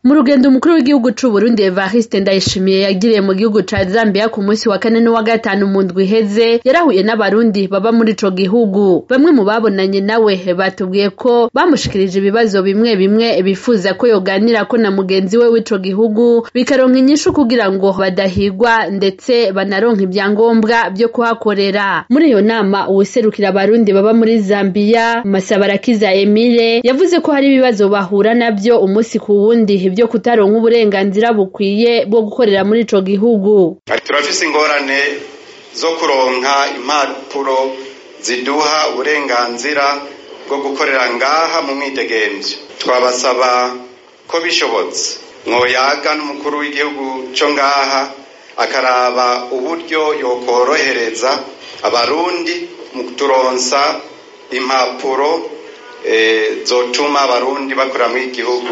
mu rugendo umukuru w'igihugu c'u Burundi Evariste Ndayishimiye yagiriye mu gihugu ca Zambia ku munsi wa kane n'uwa gatanu mu ndwi iheze yarahuye n'abarundi baba muri ico gihugu bamwe mu babonanye nawe batubwiye ko bamushikirije ibibazo bimwe bimwe bifuza ko yoganirako na mugenzi we w'ico gihugu bikaronka inyishu kugira ngo badahigwa ndetse banaronka ivyangombwa vyo kuhakorera muri iyo nama uwuserukira abarundi baba muri Zambia Masabarakiza Emile yavuze ko hari ibibazo bahura navyo umunsi ku wundi vyo kutaronka uburenganzira bukwiye bwo gukorera muri ico gihugu turafise ingorane zo kuronka impapuro ziduha uburenganzira bwo gukorera ngaha mu mwidegemvyo twabasaba ko bishobotse mwoyaga n'umukuru w'igihugu co ngaha akaraba uburyo yokorohereza abarundi mu kuturonsa impapuro e, zotuma abarundi bakorera muri igihugu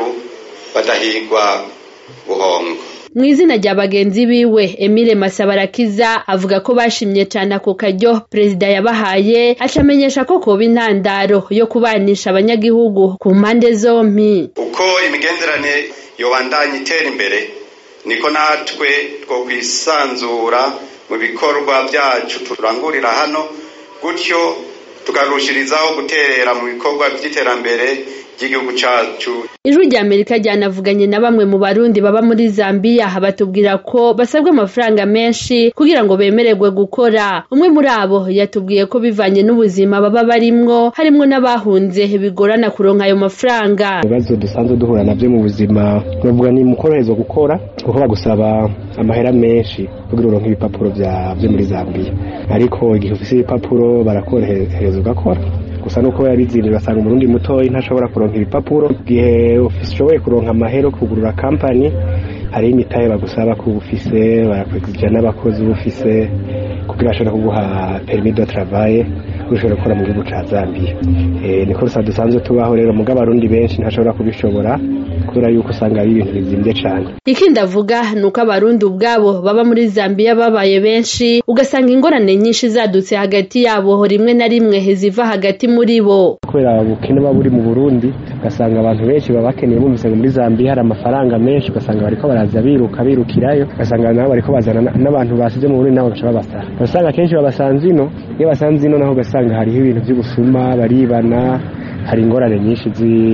badahigwa buhongo mw'izina rya bagenzi biwe Emile Masabarakiza avuga ko bashimye cane ako karyo perezida yabahaye acamenyesha ko koba intandaro yo kubanisha abanyagihugu ku mpande zompi uko imigenderanire yobandanya itera imbere niko natwe two kwisanzura mu bikorwa byacu turangurira hano gutyo tukarushirizaho guterera mu bikorwa by'iterambere ry'igihugu cacu ijwi rya amerika ryanavuganye na bamwe mu barundi baba muri zambiya batubwira ko basabwa amafaranga menshi kugira ngo bemererwe gukora umwe muri abo yatubwiye ko bivanye n'ubuzima baba barimwo harimwo n'abahunze bigorana kuronka ayo mafaranga ibibazo dusanzwe duhura navyo mu buzima novuga ni mu koroherezwa gukora kuko bagusaba amahera menshi kugira uronke ibipapuro vyo muri zambiya ariko igihe ufise ibipapuro barakorohereza ugakora gusa nuko yabizindi basanga umurundi mutoyi ntashobora kuronka ibipapuro igihe ushoboye kuronka amahera kugurura kampani hariho imitahe bagusaba ko ufise barakwegija n'abakozi ufise kugira bashobora kuguha permis de travail ushobora gukora mu gihugu ca Zambia eh niko rusa dusanzwe tubaho rero muga abarundi benshi ntashobora kubishobora kubera yuko usanga ari ibintu bizimvye cane ikindi avuga nuko abarundi ubwabo baba muri Zambia babaye benshi ugasanga ingorane nyinshi zadutse hagati yabo rimwe na rimwe ziva hagati muri bo kubera ubukene buba buri mu Burundi ugasanga abantu benshi baba bakeneye bumvise ngo muri Zambia hari amafaranga menshi ugasanga bariko baraza biruka birukirayo ugasanga nabo bariko bazana n'abantu basize mu Burundi nabo bagaca babasara ugasanga kenshi babasanze ino iyo basanze ino naho ugasanga hariho ibintu vy'ubusuma baribana hari ingorane nyinshi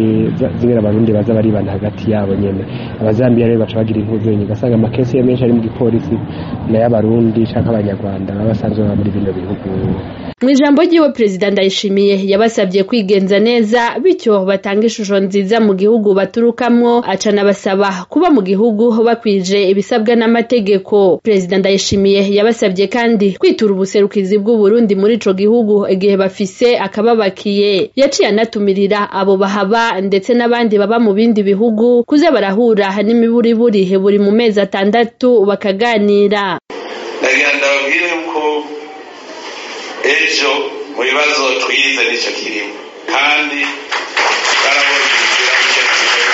zimwe abarundi baza baribana hagati yabo nyene abazambiya rero baca bagira intuzenyi ugasanga amakesi ya menshi ari mu gipolisi nayo abarundi canke abanyarwanda baba basanzwe baba muri bino bihugu mu ijambo ryiwe perezida ndayishimiye yabasabye kwigenza neza bityo batanga ishusho nziza mu gihugu baturukamwo acanabasaba kuba mu gihugu bakwije ibisabwa n'amategeko perezida ndayishimiye yabasabye kandi kwitura ubuserukizi bw'uburundi muri ico gihugu igihe bafise akababakiye yaciye anatumirira abo bahaba ndetse n'abandi baba mu bindi bihugu kuza barahura n'imiburiburi buri mu mezi atandatu bakaganira ndagira ndababwire yuko ejo mu bibazo twize nicyo kirimo kandi barabonye inzira nicyo kirimo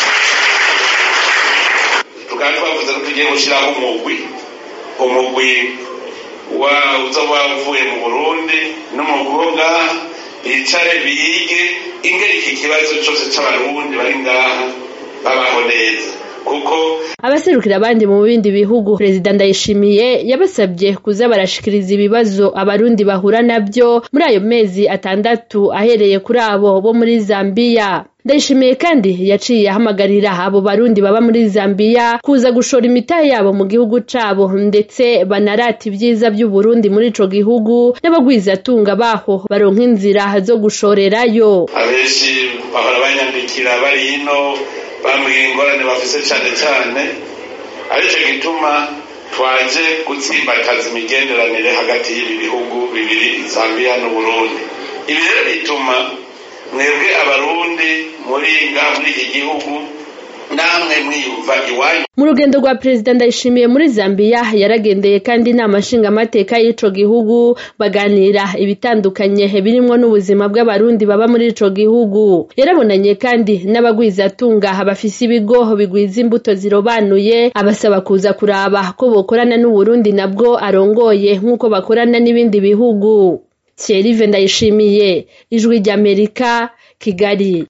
tukaba twavuze ko tugiye gushyiraho umugwi umugwi uzoba wavuye mu burundi n'umukobwa bicare bige ingeri iki kibazo cyose cy'abarundi bari ngaha babaho neza kuko abaserukira abandi mu bindi bihugu perezida ndayishimiye yabasabye kuza barashikiriza ibibazo abarundi bahura navyo muri ayo mezi atandatu ahereye kuri abo bo muri zambiya ndayishimiye kandi yaciye ahamagarira abo barundi baba muri zambiya kuza gushora imitahe yabo mu gihugu cabo ndetse banarata ibyiza by'uburundi muri ico gihugu n'abagwizatunga baho baronka inzira zo gushorerayo abenshi bahora banyandikira bari hino bambwiye ingorane bafise cane cane arico gituma twaje gutsimbataza imigenderanire hagati y'ibi bihugu bibiri Zambia n'Uburundi ibi rero bituma mwebwe abarundi muri ngaha muri iki gihugu namwe mwiyumva iwanyu mu rugendo rwa perezida ndayishimiye muri zambiya yaragendeye kandi inama nshingamateka y'ico gihugu baganira ibitandukanye birimwo n'ubuzima bw'abarundi baba muri ico gihugu yarabonanye kandi n'abagwizatunga bafise ibigo bigwiza imbuto zirobanuye abasaba kuza kuraba ko bokorana n'uburundi nabwo arongoye nk'uko bakorana n'ibindi bihugu Thierry Ndayishimiye ijwi ry'Amerika Kigali